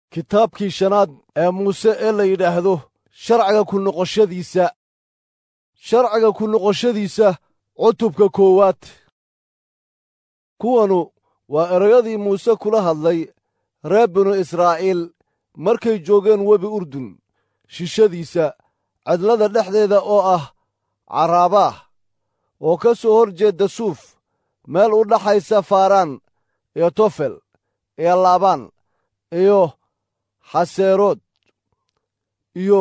kitaabkii shanaad ee muuse ee la yidhaahdo sharciga ku noqoshadiisa sharciga ku noqoshadiisa cutubka koowaad kuwanu waa erayadii muuse kula hadlay reer binu israa'iil markay joogeen webi urdun shishadiisa cidlada dhexdeeda oo ah caraabaah oo ka soo hor jeedda suuf meel u dhaxaysa faaraan iyo tofel iyo laabaan iyo xaseerood iyo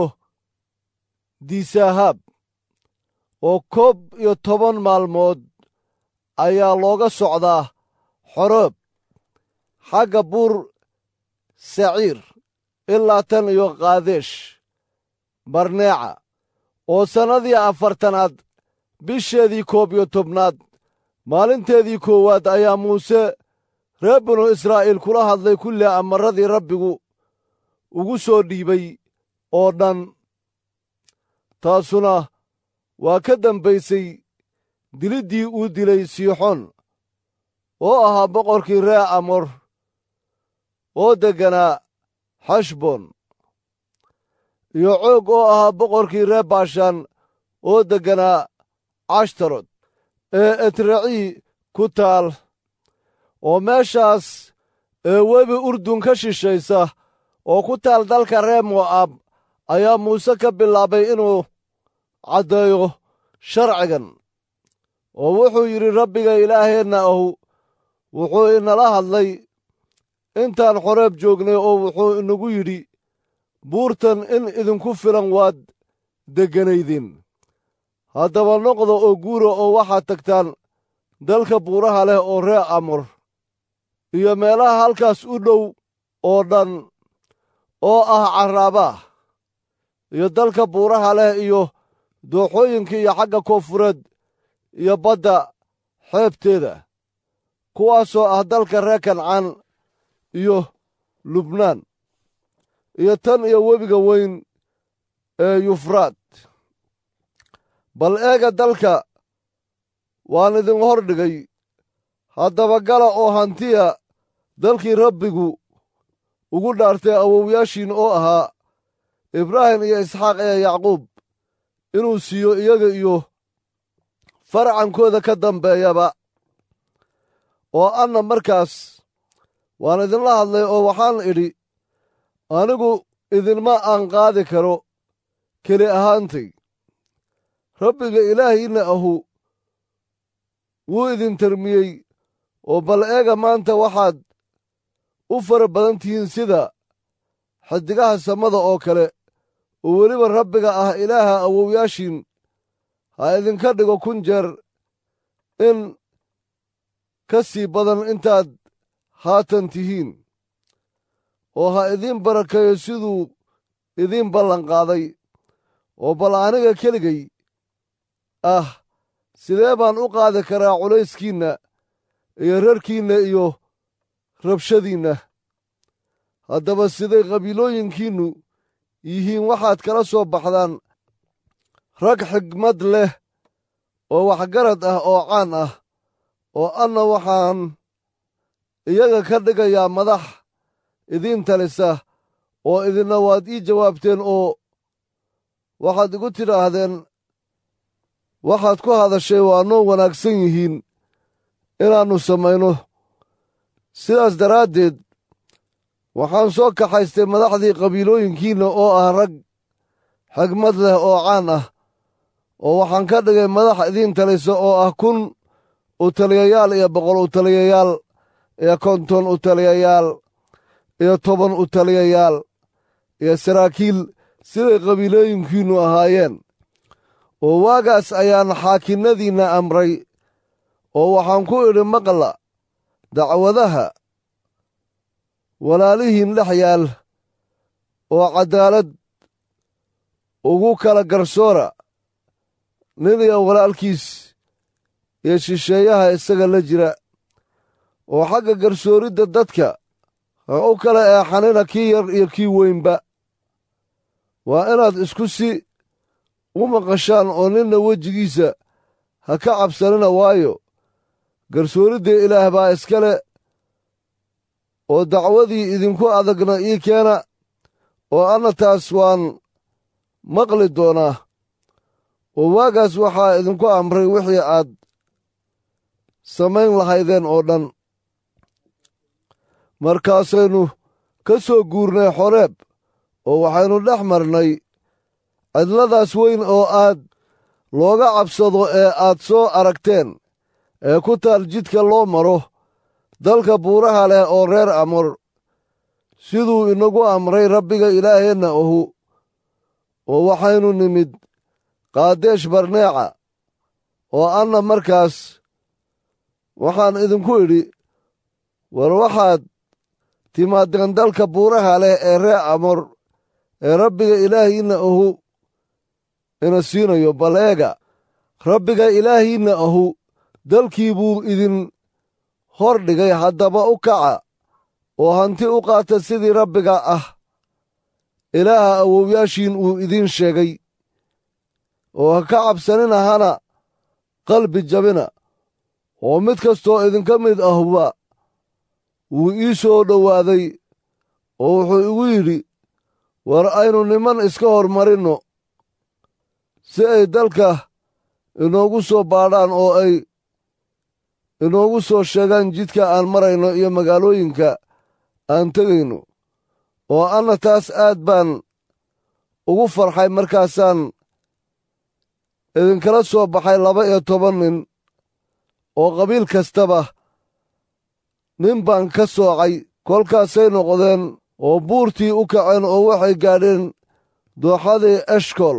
diisahaab oo koob iyo toban maalmood ayaa looga socdaa xoroob xagga buur saciir ilaa tan iyo kaadesh barneeca oo sannadii afartanaad bisheedii koob iyo tobnaad maalinteedii koowaad ayaa muuse reer binu israa'iil kula hadlay kulli amarradii rabbigu ugu soo dhiibay oo dhan taasuna waa ka dambaysay diliddii uu dilay siixoon oo ahaa boqorkii reer amor oo degganaa xashboon iyo coog oo ahaa boqorkii reer baashaan oo degganaa cashtarod ee etracii ku taal oo meeshaas ee webi urdun ka shishaysa oo ku taal dalka reer mo'aab ayaa muuse ka bilaabay inuu caddeeyo sharcigan oo wuxuu yidhi rabbiga ilaaheenna ahu wuxuu inala hadlay intaan xoreeb joognay oo wuxuu inagu yidhi buurtan in idinku filan waad degganaydin haddaba noqda oo guura oo waxaad tagtaan dalka buuraha leh oo reer amor iyo meelaha halkaas u dhow oo dhan oo ah caraabaah iyo dalka buuraha leh iyo dooxooyinka iyo xagga koonfureed iyo badda xeebteeda kuwaasoo ah dalka reer kancaan iyo lubnaan iyo tan iyo webiga weyn ee yufraad bal eega dalka waan idin hor dhigay haddaba gala oo hantiya dalkii rabbigu ugu dhaartay awowyaashiin oo ahaa ibraahim iyo isxaaq ee yacquub inuu siiyo iyaga iyo farcankooda ka dambeeyaba oo anna markaas waan idinla hadlay oo waxaan idhi anigu idinma aan qaadi karo keli ahaantay rabbiga ilaahiinna ahu wuu idin termiyey oo bal eega maanta waxaad u fara badan tihiin sida xiddigaha samada oo kale oo weliba rabbiga ah ilaaha awowyaashiin ha idinka dhigo kun jeer in ka sii badan intaad haatan tihiin oo ha idiin barakeeyo siduu idiin ballanqaaday oo bal aniga keligay ah sidee baan u qaadi karaa culayskiinna iyo rarkiinna iyo rabshadiinna haddaba siday qabiilooyinkiinnu yihiin waxaad kala soo baxdaan rag xigmad leh oo waxgarad ah oo caan ah oo anna waxaan iyaga ka dhigayaa madax idiin talisa oo idinna waad ii jawaabteen oo waxaad igu tidhaahdeen waxaad ku hadashay waa noo wanaagsan yihiin inaannu samayno sidaas daraaddeed waxaan soo kaxaystay madaxdii qabiilooyinkiinna oo ah rag xigmad leh oo caan ah oo waxaan ka dhigay madax idiin talisa oo ah kun u taliyayaal iyo boqol u taliyayaal iyo konton u taliyayaal iyo toban u taliyayaal iyo saraakiil siday qabiilooyinkiinnu ahaayeen oo waagaas ayaan xaakinnadiinna amray oo waxaan ku idhi maqla dacwadaha walaalihiin dhex yaal oo caddaalad ugu kala garsoora nin iyo walaalkiis iyo shisheeyaha isaga la jira oo xagga garsooridda dadka ha u kala eexanina kii yar iyo kii weynba waa inaad isku si u maqashaan oo ninna wejigiisa ha ka cabsanina waayo garsooridda ilaah baa iskale oo dacwadii idinku adagna ii keena oo anna taas waan maqli doonaa oo waagaas waxaa idinku amray wixii aad samayn lahaydeen oo dhan markaasaynu ka soo guurnay xoreeb oo waxaynu dhex marnay cidladaas weyn oo aad looga cabsado ee aad soo aragteen ee ku taal jidka loo maro dalka buuraha leh oo reer amor siduu inagu amray rabbiga ilaaheenna ahu oo waxaynu nimid qaadeesh barneeca oo anna markaas waxaan idinku idhi war waxaad timaadeen dalka buuraha leh ee reer amor ee rabbiga ilaahiinna ahu ina siinayo bal eega rabbiga ilaahiinna ahu dalkii buu idin hor dhigay haddaba u kaca oo hanti u qaata sidii rabbiga ah ilaaha awowyaashiin uu idiin sheegay oo ha ka cabsanina hana qalbi jabina oo mid kastoo idinka mid ahuba wuu ii soo dhowaaday oo wuxuu igu yidhi war aynu niman iska hormarinno si ay dalka inoogu soo baadhaan oo ay inoogu soo sheegaan jidka aan marayno iyo magaalooyinka aan tegayno oo anna taas aad baan ugu farxay markaasaan idinkala soo baxay laba iyo toban nin oo qabiil kastaba nin baan ka soocay kolkaasay noqdeen oo buurtii u kaceen oo waxay gaadheen dooxadii eshkol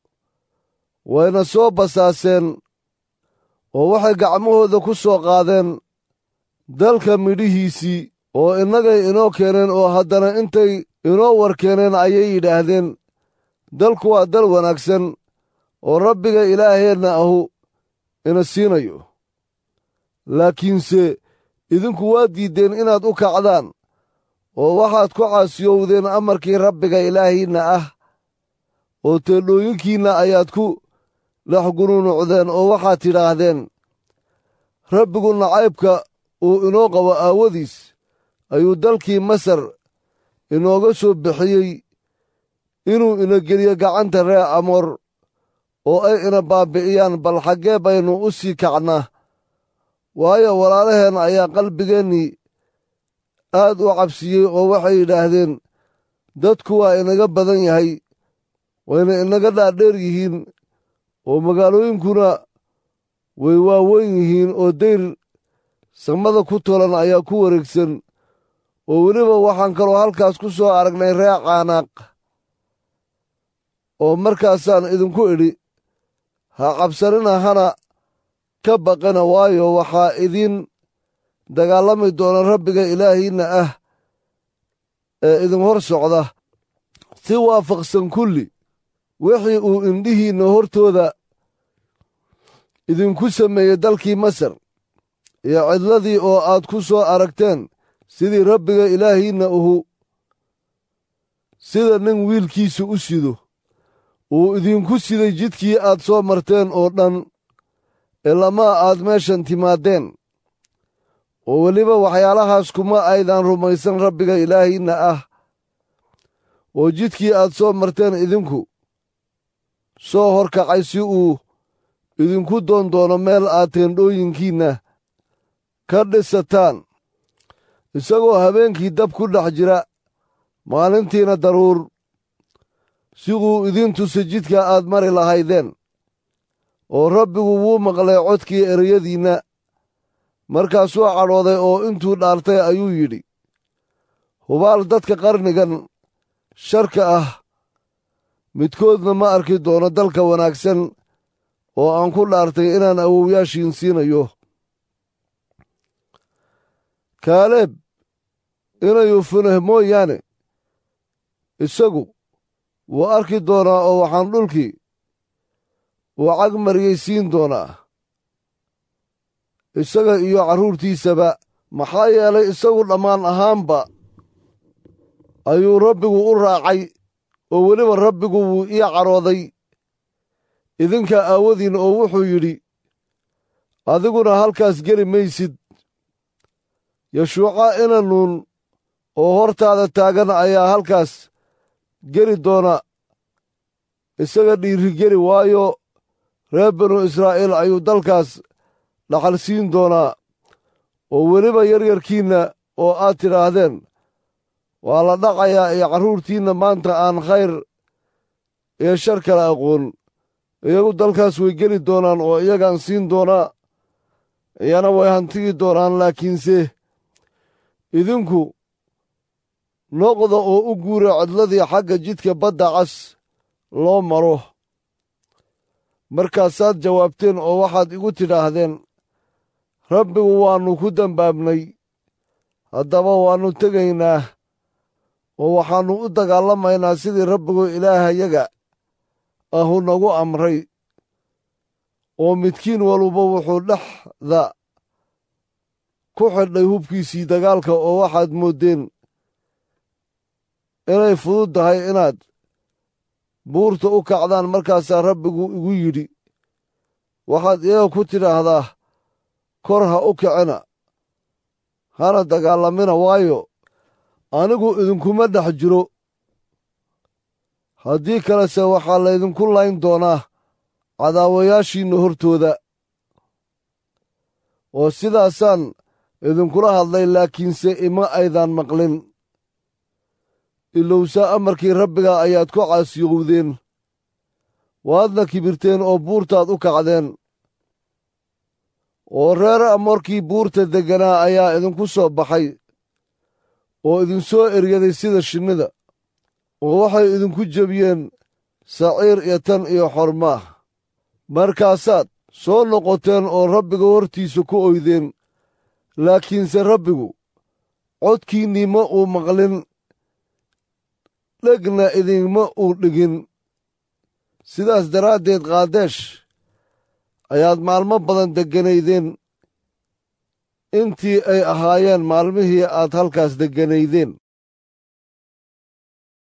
wayna soo basaaseen oo waxay gacmahooda ku soo qaadeen dalka midhihiisii oo innagay inoo keeneen oo haddana intay inoo war keeneen ayay yidhaahdeen dalku waa dal wanaagsan oo rabbiga ilaaheenna ahu ina siinayo laakiinse idinku waa diiddeen inaad u kacdaan oo waxaad ku caasiyowdeen amarkii rabbiga ilaahiinna ah oo teedhooyinkiinna ayaad ku dhex gunuunucdeen oo waxaad tidhaahdeen rabbigu nacaybka uu inoo qabo aawadiis ayuu dalkii masar inooga soo bixiyey inuu ina geliyo gacanta reer amoor oo ay ina baabbi'iyaan bal xaggee baynu u sii kacnaa waayo walaalaheen ayaa qalbigeennii aad u cabsiyey oo waxay yidhaahdeen dadku waa inaga badan yahay wayna inaga dhaadheer yihiin oo magaalooyinkuna way waaweyn yihiin oo dayr samada ku tolan ayaa ku wareegsan oo weliba waxaan kaloo halkaas ku soo aragnay reer caanaaq oo markaasaan idinku idhi ha cabsanina hana ka baqana waayo waxaa idiin dagaalami doona rabbiga ilaahiinna ah ee idin hor socda si waafaqsan kulli wixii uu indhihiinna hortooda idinku sameeyey dalkii masar iyo cidladii oo aad ku soo aragteen sidii rabbiga ilaahiinna uhu sida nin wiilkiisa u sido uu idinku siday jidkii aad soo marteen oo dhan ilamaa aad meeshan timaadeen oo weliba waxyaalahaas kuma aydan rumaysan rabbiga ilaahiinna ah oo jidkii aad soo marteen idinku soo horkacay si uu idinku doon doono meel aad teendhooyinkiinna ka dhisataan isagoo habeenkii dab ku dhex jira maalintiina daruur si uu idiin tusa jidka aad mari lahaydeen oo rabbigu wuu maqlay codkii ereyadiinna markaasuu cadhooday oo intuu dhaartay ayuu yidhi hubaal dadka qarnigan sharka ah midkoodna ma arki doono dalka wanaagsan oo aan ku dhaartay inaan awowyaashiin siinayo kaaleeb inayuu funeh mooyaane isagu wuu arki doonaa oo waxaan dhulkii uu cag mariyey siin doonaa isaga iyo carruurtiisaba maxaa yeelay isagu dhammaan ahaanba ayuu rabbigu u raacay oo weliba rabbigu wuu ii cadhooday idinka aawadiin oo wuxuu yidhi adiguna halkaas geli maysid yashuuca ina nuun oo hortaada taagan ayaa halkaas geli doona isaga dhiirigeli waayo reer binu israa'iil ayuu dalkaas dhaxal siin doonaa oo weliba yaryarkiinna oo aad tidhaahdeen waa la dhacayaa iyo carruurtiinna maanta aan khayr iyo shar kale aqoon iyagu dalkaas way geli doonaan oo iyagaan siin doonaa iyana way hantigi doonaan laakiinse idinku noqda oo u guura codladii xagga jidka badda cas loo maro markaasaad jawaabteen oo waxaad igu tidhaahdeen rabbigu waannu ku dembaabnay haddaba waannu tegaynaa oo waxaannu u dagaalamaynaa sidii rabbigu ilaahayaga ahu nagu amray oo midkiin waluba wuxuu dhexda ku xidhay hubkiisii dagaalka oo waxaad mooddeen inay fudud tahay inaad buurta u kacdaan markaasaa rabbigu igu yidhi waxaad iyaga ku tidhaahdaa kor ha u kicina hana dagaalamina waayo anigu idinkuma dhex jiro haddii kalese waxaa laydinku layn doonaa cadaawayaashiinna hortooda oo sidaasaan idinkula hadlay laakiinse ima aydaan maqlin ilowsaa amarkii rabbiga ayaad ku caasiyowdeen waadna kibirteen oo buurtaad u kacdeen oo reer amoorkii buurta degganaa ayaa idinku soo baxay oo idinsoo eryaday sida shinnida oo waxay idinku jebiyeen saciir iyo tan iyo xormaah markaasaad soo noqoteen oo rabbiga hortiisa ku oydeen laakiinse rabbigu codkiinnii ma uu maqlin dhegna idinma uu dhigin sidaas daraaddeed qaadeesh ayaad maalmo badan degganaydeen intii ay ahaayeen maalmihii aad halkaas degganaydeen